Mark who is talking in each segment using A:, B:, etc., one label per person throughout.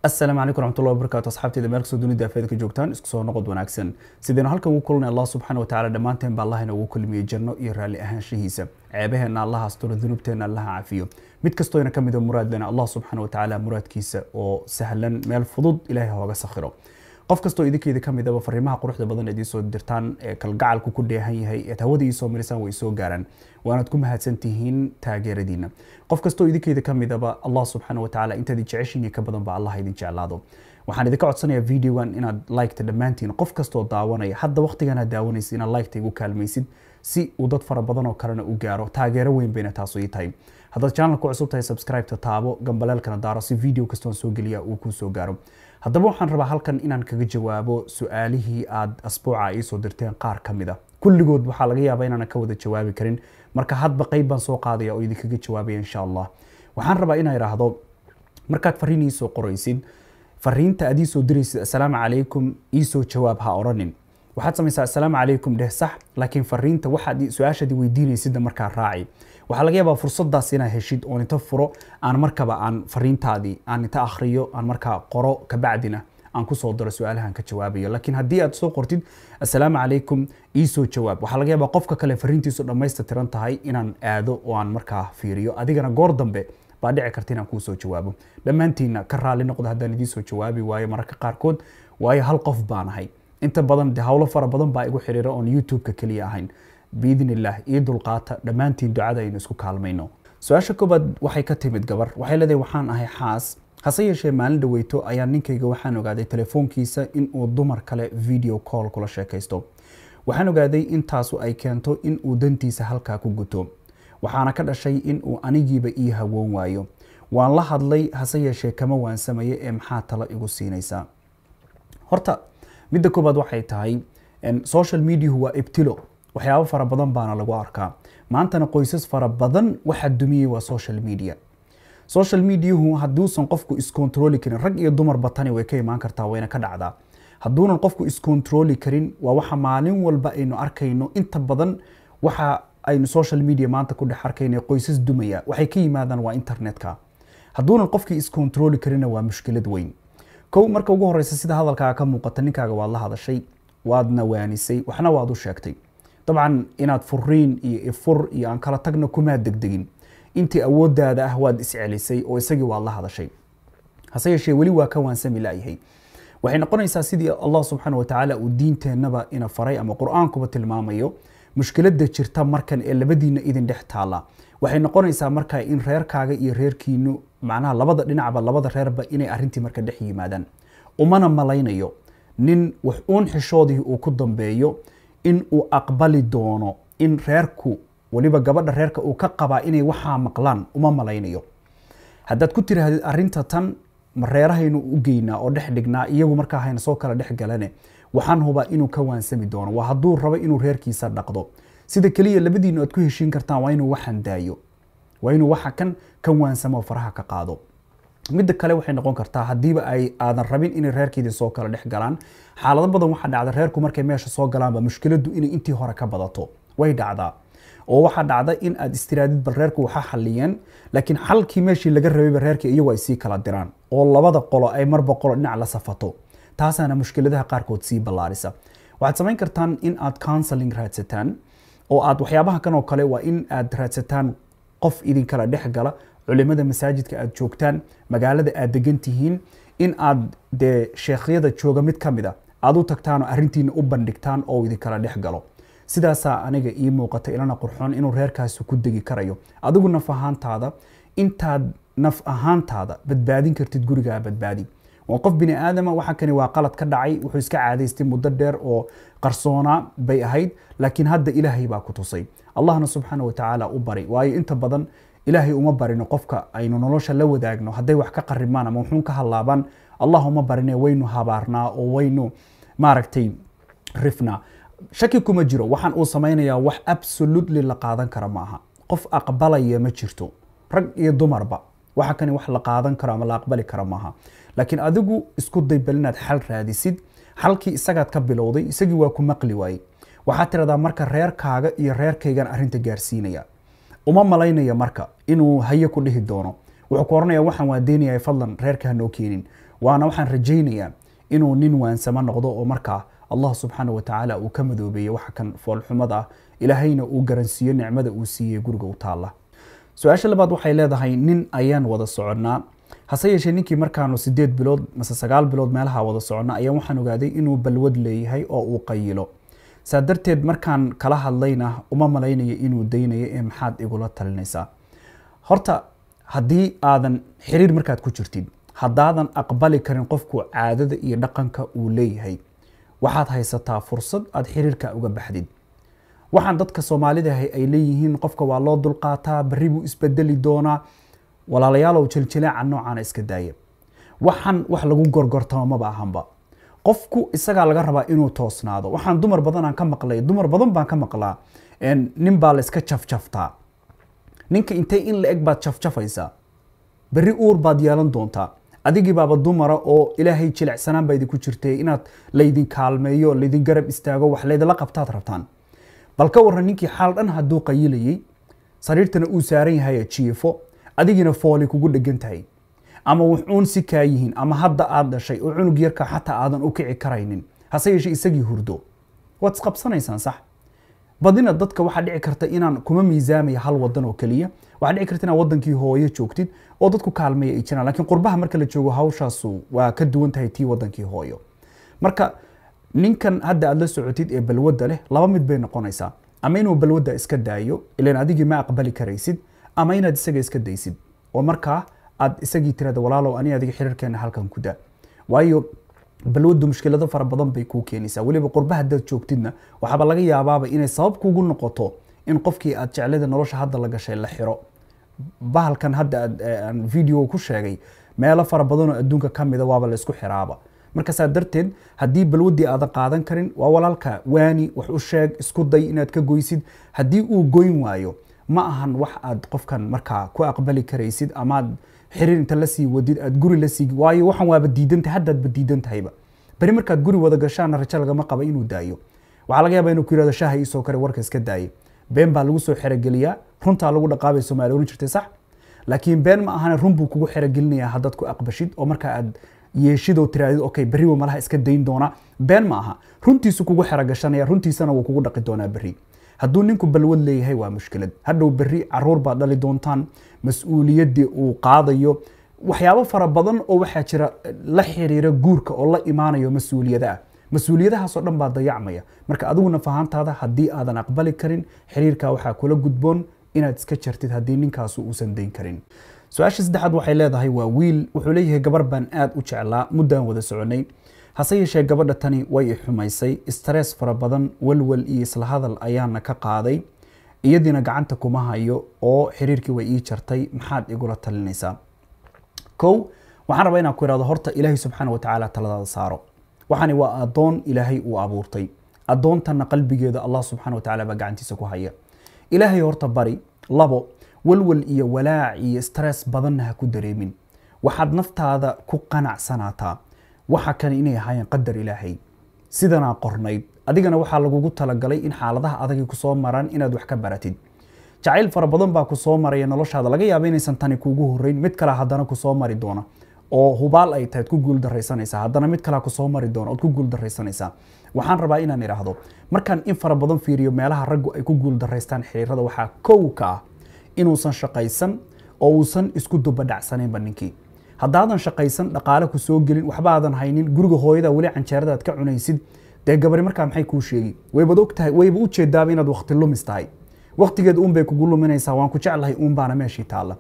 A: asalaamu calaykum raxmatullahi wabarakatu asxaabteyda meel kastoo dunida afeeda ka joogtaan isku soo noqod wanaagsan sidaynu halkan ugu kulnay allah subxaana wa tacaala dhammaanteen baa allah inoogu kulmiyey janno iyo raalli ahaanshihiisa ceebaheenna allaha asturo dunuubteenna allaha cafiyo mid kastoo ina ka mid a muraad lena allah subxaana wa tacaala muraadkiisa oo sahlan meel fudud ilaahay hooga sakhiro qof kastoo idinkeeda ka midaba fariimaha quruxda badan eed iisoo dirtaan ee kalgacalku ku dheehan yahay eed hawada iisoo marisaan way soo gaaraan waanaad ku mahadsan tihiin taageeradiina qof kastoo idinkeeda ka midaba allah subxaana wa tacaala intaad jeceshiin ka badan ba allah idin jeclaado waxaan idinka codsanayaa videogan inaad liketa dhammaantiin qof kastoo daawanaya hadda waqtigan aad daawanaysid inaad liketa igu kaalmaysid si uu dad fara badan oo kalena u gaaro taageero weyn bayna taasu ii tahay haddaad channelka cusub tahay subscribe-ta taabo gambaleelkana daaro si video kastoon soo geliya uu kuu soo gaaro haddaba waxaan rabaa halkan inaan kaga jawaabo su-aalihii aad asbuuca iisoo dirteen qaar ka mid a kulligood waxaa laga yaabaa inaanan ka wada jawaabi karin marka hadba qeyb baan soo qaadaya oo idinkaga jawaabaya insha allah waxaan rabaa inaa idhaahdo markaad fariin iisoo qoraysid fariinta aad iisoo diraysid assalaamu calaykum iisoo jawaab ha oranin waxaad samaysaa assalaamu calaykum dheh sax laakiin fariinta waxaad su-aashaad weydiinaysidda markaa raaci waxaa laga yaabaa fursadaas inaad heshid oon inta furo aan markaba aan fariintaadii aan inta akhriyo aan markaa qoro kabacdina aan kusoo daro su-aalahan ka jawaabayo laakiin haddii aad soo qortid assalaamu calaykum iisoo jawaab waxaa laga yaabaa qofka kale fariintiisu dhammaysta tiran tahay inaan aado oo aan markaa fiiriyo adigana goor dambe baa dhici karta inaan kuusoo jawaabo dhammaantiina ka raali noqdo haddaan idiinsoo jawaabi waayo mararka qaarkood waayo hal qof baan ahay inta badan de howlo fara badan baa igu xiriira oon youtube-ka keliya ahayn biidn illah io dulqaata dhammaantiin ducada aynu isku kaalmayno su-aasha koobaad waxay ka timid gabar waxay leedahay waxaan ahay xaas hase yeeshee maalin dhaweyto ayaa ninkayga waxaan ogaaday telefoonkiisa inuu dumar kale video call kula sheekaysto waxaan ogaaday intaasu ay keento inuu dantiisa halkaa ku guto waxaana ka dhashay inuu anigiiba ii hawoon waayo waan la hadlay hase yeeshee kama waansamaye ee maxaa talo igu siinaysaa horta midda koobaad waxay tahay social mediahu waa ibtilo waxyaabo fara badan baana lagu arkaa maantana qoysas fara badan waxa dumiyey waa social media social mediahu hadduusan qofku iscontroli karin rag iyo dumarba tani way ka imaan kartaa wayna ka dhacdaa hadduunan qofku iscontroli karin waa waxa maalin walba aynu arkayno inta badan waxa aynu social media maanta ku dhex arkayno qoysas dumaya waxay ka yimaadaan waa internetka hadduunan qofkii iscontroli karinna waa mushkilad weyn kow marka ugu horeysa sida hadalkaaga ka muuqata ninkaaga waad la hadashay waadna waanisay waxna waad u sheegtay dabcan inaad furiin iyo ifur iyo aan kala tagna kumaad degdegin intii awoodaada ah waad iscelisay oo isagii waad la hadashay hase yeeshee weli waa ka waansami layahay waxay noqonaysaa sidii allah subxaana wa tacaala uu diinteennaba ina faray ama qur-aankuba tilmaamayo mushkiladda jirta markan ee labadiina idin dhex taala waxay noqonaysaa marka in reerkaaga iyo reerkiinu macnaha labada dhinacba labada reerba inay arintii marka dhex yimaadaan umana malaynayo nin wax uun xishoodii uu ku dambeeyo in uu aqbali doono in reerku weliba gabadha reerka uu ka qabaa inay waxaa maqlaan uma malaynayo haddaad ku tiraahdid arinta tan ma reerahaynu u geynaa oo dhex dhignaa iyagu markaa hayna soo kala dhex galane waxaan hubaa inuu ka waansami doono waa hadduu rabo inuu reerkiisa dhaqdo sida keliya labadiinu aad ku heshiin kartaan waa inuu waxan daayo waa inuu waxa kan ka waansamo faraha ka qaado midda kale waxay noqon kartaa haddiiba ay aadan rabin inay reerkeedii soo kala dhex galaan xaalado badan waxaa dhacda reerku markay meesha soo galaanba mushkiladu inay intii hore ka badato way dhacdaa oo waxaa dhacda in aad istiraadid bal reerku waxa xaliyeen laakiin xalkii meeshii laga rabayba reerkii iyagu ay sii kala diraan oo labada qolo ay marba qolo dhinac la safato taasaana mushkiladaha qaarkood sii ballaarisa waxaad samayn kartaan in aad counseling raadsataan oo aad waxyaabaha kan oo kale waa in aad raadsataan qof idinkala dhex gala culimada masaajidka aad joogtaan magaalada aad degan tihiin in aad dee sheekhyada jooga mid ka mid a aad u tagtaan oo arrintiina u bandhigtaan oo idinkala dhex galo sidaasaa aniga ii muuqata ilana qurxoon inuu reerkaasi ku degi karayo adigu naf ahaantaada intaad naf ahaantaada badbaadin kartid gurigaa badbaadi waa qof bini aadama waxa kani waa qalad ka dhacay wuxuu iska caadaystay muddo dheer oo qarsoonaa bay ahayd laakiin hadda ilaahay baa ku tusay allahna subxaana wa tacaala u bari waayo inta badan ilaahay uma barino qofka aynu nolosha la wadaagno hadday wax ka qaribmaan ama wuxuun ka hallaabaan allah uma barine waynu habaarnaa oo waynu maaragtay rifnaa shaki kuma jiro waxaan uu samaynayaa wax absolutely la qaadan kara maaha qof aqbalaya ma jirto rag iyo dumarba waxa kani wax la qaadan karo ama la aqbali kara maaha laakiin adigu isku day bal inaad xal raadisid xalkii isagaad ka bilowday isagii waa ku maqli waayey waxaad tiradaa marka reerkaaga iyo reerkaygan arrinta gaarsiinaya uma malaynaya marka inuu haye ku dhihi doono wuxuu ku oranaya waxaan waa deynaya fadlan reerka hanoo keenin waana waxaan rajaynayaa inuu nin waansamo noqdo oo markaa allah subxaana wa tacaala uu ka madoobeeyo waxa kan foolxumada ah ilaahayna uu garansiiyo nicmada uu siiyey guriga u taalla su-aasha labaad waxay leedahay nin ayaan wada soconnaa hase yeeshee ninkii markaanu sideed bilood mase sagaal bilood meelaha wada soconna ayaan waxaan ogaaday inuu balwad leeyahay oo uu qayilo saa darteed markaan kala hadlayna uma malaynayo inuu daynayo ee maxaad igula talinaysaa horta haddii aadan xiriir markaad ku jirtid haddaadan aqbali karin qofku caadada iyo dhaqanka uu leeyahay waxaad haysataa fursad aad xiriirka uga baxdid waxaan dadka soomaalida ay leeyihiin qofka waa loo dulqaataa berri buu isbedeli doonaa walaalayaalow jiljileeca noocaana iska daaya waxaan wax lagu gorgortamo maba ahanba qofku isagaa laga rabaa inuu toosnaado waxaan dumar badanaan ka maqlay dumar badan baan ka maqlaa nin baa la iska jafjaftaa ninka intay in la eg baad jafjafaysaa berri uur baad yeelan doontaa adigii baaba dumara oo ilaahay jilicsanaan baa idinku jirtay inaad laydin kaalmeeyo laydin garab istaago wax laydinla qabtaad rabtaan bal ka warran ninkii xaal dhan hadduu qayilayey sariirtana uu saaran yahay jiifo adigiina fooli kugu dhegan tahay ama wuxuun si kaa yihiin ama hadda aad dhashay oo cunug yarka xataa aadan u kici karaynin hase yeeshee isagii hurdo waad isqabsanaysaan sax badina dadka waxaa dhici karta inaan kuma miisaamaya hal wadan oo keliya waxaa dhici karta inaad wadankii hooyo joogtid oo dadku kaalmeeya ay jiraan laakiin qurbaha marka la joogo hawshaasu waa ka duwan tahay tii wadankii hooyo marka ninkan hadda aad la socotid ee balwadda leh laba mid bay noqonaysaa ama inuu balwadda iska daayo ilan adigii ma aqbali karaysid ama inaad isaga iska daysid oo markaa aad isagii tirada walaalow ani adiga xiriirkeena halkan ku daa waayo balwaddu mushkilado fara badan bay kuu keenaysaa weliba qurba haddaad joogtidna waxaaba laga yaabaaba inay sabab kugu noqoto in qofkii aad jeclada nolosha hadda la gashay la xiro bahalkan hadda aan video ku sheegay meelo fara badanoo adduunka ka mida waaba la isku xiraaba marka saa darteed haddii balwaddii aadan qaadan karin waa walaalka waani wax u sheeg isku day inaad ka goysid haddii uu goyn waayo ma ahan wax aad qofkan markaa ku aqbali karaysid amaad xiriir inta lasii wadid aad guri lasii waayo waxan waaba diidantahay haddaadba diidan tahayba beri markaad guri wada gashaana rajo lagama qaba inuu daayo waxaa laga yaabaa inuu ku yirahdo shaaha iisoo kare warka iska daaye been baa lagu soo xerogeliyaa runtaa lagu dhaqaabay soomaaliya oran jirtay sax laakiin been ma ahane run buu kugu xerogelinayaa haddaad ku aqbashid oo markaa aad yeeshid oo tiraadid okay berri wa malaha iska dayn doonaa been ma aha runtiisu kugu xerogashanaya runtiisana wuu kugu dhaqi doonaa berri hadduu ninku balwad leeyahay waa mushkilad hadhow berri caruur baad dhali doontaan mas-uuliyaddii uu qaadayo waxyaabo fara badan oo waxaa jira la xiriira guurka oo la imaanayo mas-uuliyada ah mas-uuliyadahaasoo dhan baa dayacmaya marka adiguna fahantaada haddii aadan aqbali karin xiriirka waxaa kula gudboon inaad iska jartid haddii ninkaasu uusan dayn karin su-aasha saddexaad waxay leedahay waa wiil wuxuu leeyahay gabar baan aada u jeclaa muddaan wada soconay hase yeeshee gabadha tani way i xumaysay stress fara badan walwal iyo isla hadal ayaana ka qaaday iyadiina gacanta kuma hayo oo xiriirkii way ii jartay maxaad igula talinaysaa kow waxaan rabaa inaan ku ihahdo horta ilaahay subxaana watacaala taladaada saaro waxani waa addoon ilaahay uu abuurtay addoontana qalbigeeda allah subxaana watacaala baa gacantiisa ku haya ilaahay horta bari labo walwal iyo walaac iyo stress badanna ha ku dareemin waxaad naftaada ku qanacsanaataa waxa kale inay ahaayeen qadar ilaahay sidanaa qornayd adigana waxaa lagugu talagalay in xaaladaha adagay kusoo maraan inaad wax ka baratid jacayl fara badan baa kusoo maraya noloshaada laga yaaba inaysan tani kuugu horeyn mid kale haddana kusoo mari doona oo hubaal ay tahay ku guul daraysanaysaa haddana mid kale kusoo mari doona ood ku guul daraysanaysaa waxaan rabaa inaan idhaahdo markaan in fara badan fiiriyo meelaha raggu ay ku guul daraystaan xiriirada waxaa kow ka ah inuusan shaqaysan oo uusan isku dubadhacsanaynba ninkii haddaadan shaqaysan dhaqaale ku soo gelin waxba aadan haynin guriga hooyada weli canjeerada aad ka cunaysid dee gabari markaa maxay kuu sheegi waybad og tahay wayba u jeedaaba inaad waqti lumis tahay waqtigeed uun bay kugu luminaysaa waan ku jeclahay uun baana meeshii taalla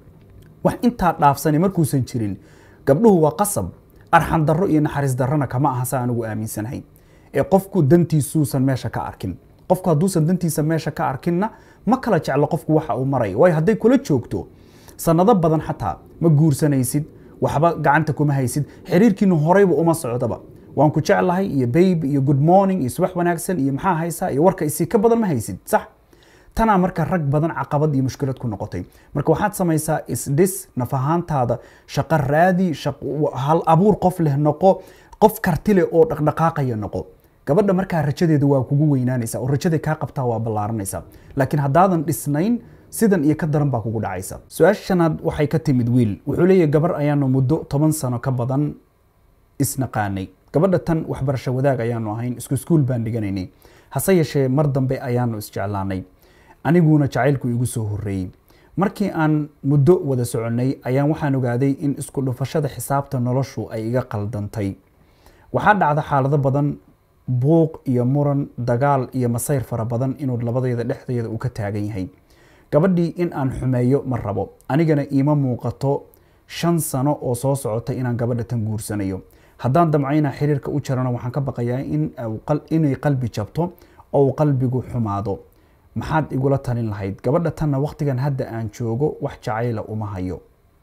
A: wax intaa dhaafsani markuusan jirin gabdhuhu waa qasab arxan darro iyo naxariis darrona kama aha sa anigu aaminsanahay ee qofku dantiisuusan meesha ka arkin qofku hadduusan dantiisa meesha ka arkinna ma kala jeclo qofku waxa uu maraya waayo hadday kula joogto sanado badan xataa ma guursanaysid waxba gacanta kuma haysid xiriirkiinu horeyba uma socdaba waan ku jeclahay iyo bayb iyo good morning iyo subax wanaagsan iyo maxaa haysaa iyo warka isii ka badan ma haysid sax tanaa marka rag badan caqabad iyo mushkilad ku noqotay marka waxaad samaysaa isdhis naf ahaantaada shaqo raadi hal abuur qof leh noqo qof karti leh oo dhaqdhaqaaqaya noqo gabadha markaa rajadeeda waa kugu weynaanaysa oo rajaday kaa qabtaa waa ballaaranaysa laakiin haddaadan dhisnayn sidan iyo ka daran baa kugu dhacaysa su-aasha shanaad waxay ka timid wiil wuxuu leeyahay gabar ayaanu muddo toban sano ka badan isnaqaanay gabadha tan waxbarasho wadaag ayaanu ahayn isku iskuul baan dhiganaynay hase yeeshee mar dambe ayaanu isjeclaanay aniguna jacaylku igu soo horreeyey markii aan muddo wada soconnay ayaan waxaan ogaaday in isku dhufashada xisaabta noloshu ay iga qaldantay waxaa dhacda xaalado badan buuq iyo muran dagaal iyo masayr fara badan inuu labadayda dhexdeeda uu ka taagan yahay gabadhii in aan xumeeyo ma rabo anigana iima muuqato shan sano oo soo socota inaan gabadha tan guursanayo haddaan damcayna xiriirka u jarano waxaan ka baqayaa inay qalbi jabto oo uu qalbigu xumaado maxaad igula talin lahayd gabadha tanna wakhtigan hadda aan joogo wax jacayla uma hayo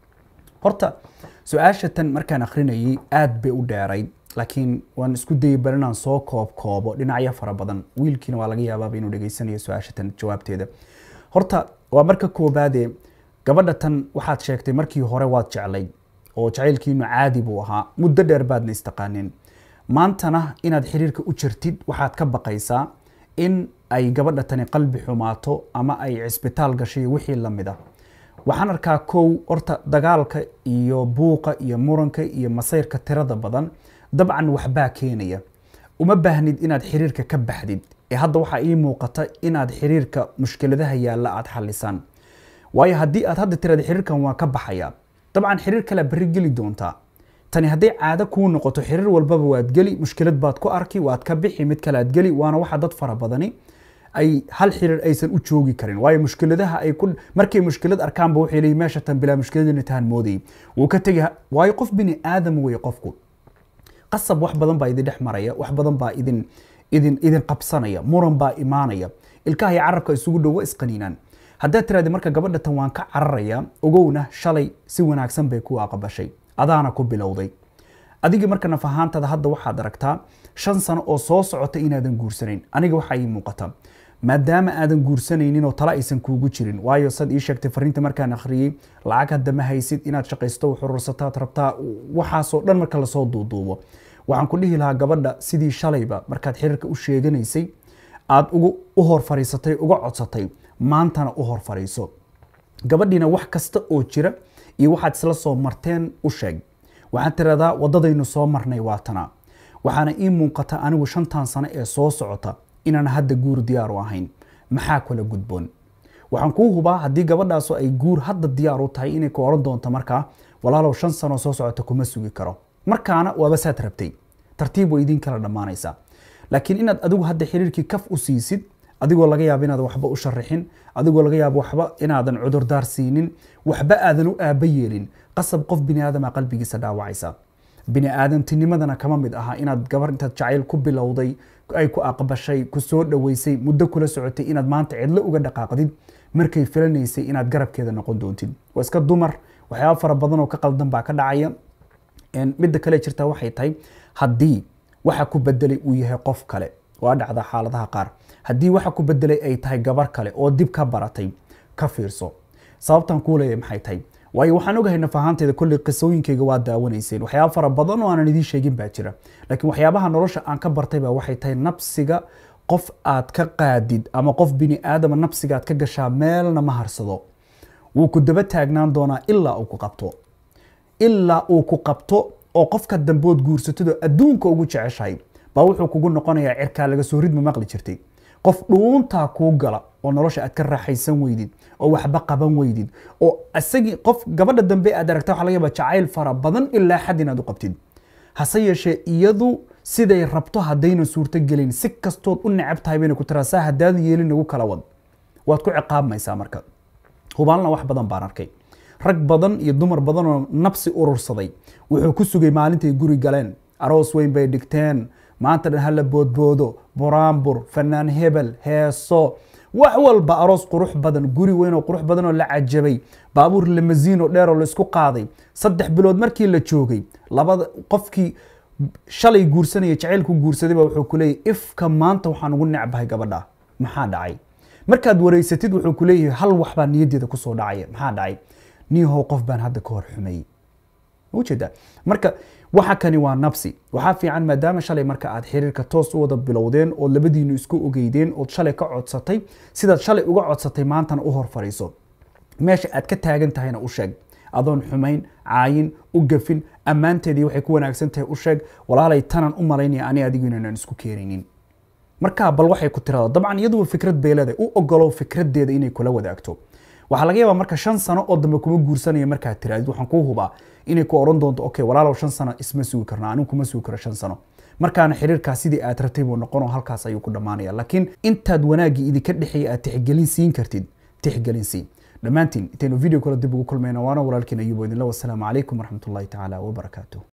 A: horta su-aasha tan markaan akhrinayay aada bay u dheerayd laakiin waan isku dayay bal inaan soo koob koobo dhinacyo fara badan wiilkiina waa laga yaabaaba inuu dhegeysanayo su-aasha tan jawaabteeda horta waa marka koobaadee gabadha tan waxaad sheegtay markii hore waad jeclay oo jacaylkiinu caadi buu ahaa muddo dheer baadna istaqaaneen maantana inaad xiriirka u jirtid waxaad ka baqaysaa in ay gabadha tani qalbi xumaato ama ay cisbitaal gashay wixii lamid a waxaan arkaa kow horta dagaalka iyo buuqa iyo muranka iyo masayrka tirada badan dabcan waxbaa keenaya uma baahnid inaad xiriirka ka baxdid ee hadda waxaa ii muuqata inaad xiriirka mushkiladaha yaalla aada xalisaan waayo haddii aad hadda tirada xiriirkan waa ka baxaya dabcan xiriir kale berri geli doontaa tani hadday caado kuu noqoto xiriir walbaba waad geli mushkilad baad ku arki waad ka bixi mid kale aad geli waana waxa dad fara badani ay hal xiriir aysan u joogi karin waayo mushkiladaha ay ku markay mushkilad arkaanba waxay leeyihin meesha tan bilaa mushkiladina tahan moodayay wuu ka tegi waayo qof bini aadam weeye qofku qasab wax badan baa idin dhex maraya wax badan baa idin idin idin qabsanaya muran baa imaanaya ilkaha iyo carabka isugu dhowo isqaniinaan haddaad tiraahdi marka gabadha tan waan ka cararaya ogowna shalay si wanaagsan bay ku aqbashay adaana ku bilowday adigii marka naf ahaantada hadda waxaad aragtaa shan sano oo soo socota inaadan guursanayn aniga waxaa ii muuqata maadaama aadan guursanaynin oo tala aysan kuugu jirin waayo sad ii sheegtay fariinta markaan akhriyey lacag hadda ma haysid inaad shaqaysto xurursataad rabtaa waxaasoo dhan marka lasoo duuduubo waxaan ku dhihi lahaa gabadha sidii shalayba markaad xiriirka u sheeganaysay aada ugu u hor fariisatay uga codsatay maantana u hor fariiso gabadhiina wax kasta oo jira iyo waxaad isla soo marteen u sheeg waxaad tiradaa waddadaynu soo marnay waatana waxaana ii muuqata anigu shantan sano ee soo socota inaan hadda guur diyaar u ahayn maxaa kala gudboon waxaan kuu hubaa haddii gabadhaasu ay guur hadda diyaar u tahay inay ku oran doonto markaa walaalow shan sano soo socota kuma sugi karo markaana waaba saad rabtay tartiib way idin kala dhammaanaysaa laakiin inaad adigu hadda xiriirkii kaf u siisid adigoo laga yaabo inaadan waxba u sharaxin adigoo laga yaabo waxba inaadan cudurdaar siinin waxba aadan u aaba yeelin qasab qof bini aadama qalbigiisa dhaawacaysa bini aadamtinimadana kama mid aha inaad gabar intaad jacayl ku bilowday ay ku aqbashay ku soo dhoweysay muddo kula socotay inaad maanta cidlo uga dhaqaaqdid markay filanaysay inaad garabkeeda noqon doontid waa iska dumar waxyaaba fara badan oo ka qaldan baa ka dhacaya midda kale jirta waxay tahay haddii waxa ku bedelay uu yahay qof kale waa dhacda xaaladaha qaar haddii waxa ku bedelay ay tahay gabar kale oo dib ka baratay ka fiirso sababtan kuu leeyahay maxay tahay waayo waxaan ogahay naf ahaanteeda kolley qisooyinkayga waa daawanayseen waxyaaba fara badan oo aanan idiin sheegin baa jira laakiin waxyaabaha nolosha aan ka bartay baa waxay tahay nafsiga qof aad ka qaadid ama qof bini aadama nafsiga aad ka gashaa meelna ma harsado wuu ku daba taagnaan doonaa ilaa uu ku qabto ilaa uu ku qabto oo qofka dambood guursatado adduunka ugu jeceshahay baa wuxuu kugu noqonayaa cirkaa laga soo ridma maqli jirtay qof dhuuntaa kuu gala oo nolosha aad ka raaxaysan weydid oo waxba qaban weydid oo isagii qof gabadha dambe aad aragta waxa laga yaaba jacayl fara badan ilaa xad inaad u qabtid hase yeeshee iyadu siday rabto haddayna suurto gelin si kastood u necab tahay bayna ku tiraa saa haddaad yeelin nagu kala wad waad ku ciqaabmaysaa marka hubaalna wax badan baan arkay rag badan iyo dumar badan oo nabsi urursaday wuxuu ku sugay maalintay guri galeen aroos weyn bay dhigteen maanta dhan hala boodboodo buraanbur fanaan hebel heeso wax walba aroos qurux badan guri weyn oo qurux badan oo la cajabay baabuur lamasiin oo dheer oo la isku qaaday saddex bilood markii la joogay labada qofkii shalay guursanaya jacaylku guursaday baa wuxuu ku leeyahy ifka maanta waxaan ugu necbahay gabadha maxaa dhacay markaad wareysatid wuxuu ku leeyahay hal wax baa niyaddeeda kusoo dhacaya maxaa dhacay niyahow qof baan hadda ka hor xumeeyey ujeedaa marka waxa kani waa nabsi waxaa fiican maadaama shalay marka aad xiriirka toos u wada bilowdeen ood labadiinu isku ogeydeen ood shalay ka codsatay sidaad shalay uga codsatay maantana u hor fariiso meesha aad ka taagan tahayna u sheeg adoon xumayn caayin u gafin ammaanteedii waxay ku wanaagsan tahay u sheeg walaalay tanan u malaynaya ani adigu inaanan isku keenaynin markaa bal waxay ku tirada dabcan iyaduba fikrad bay leedahay u ogolow fikradeeda inay kula wadaagto waxaa laga yaabaa marka shan sano oo dambe kuma guursanaya markaad tiraadid waxaan kuu hubaa inay ku oran doonto okay walaalow shan sano isma sugi karna anigu kuma sugi karo shan sano markaana xiriirkaas sidii aad rabtay buu noqonoo halkaas ayuu ku dhammaanaya laakiin intaad wanaaggii idinka dhexeeya aad tixgelin siin kartid tixgelin siin dhammaantiin intaynu video kale dib ugu kulmayna waana walaalkiin ayubo idinla wasalaamu calaykum waraxmatullahi tacaala wabarakaatuh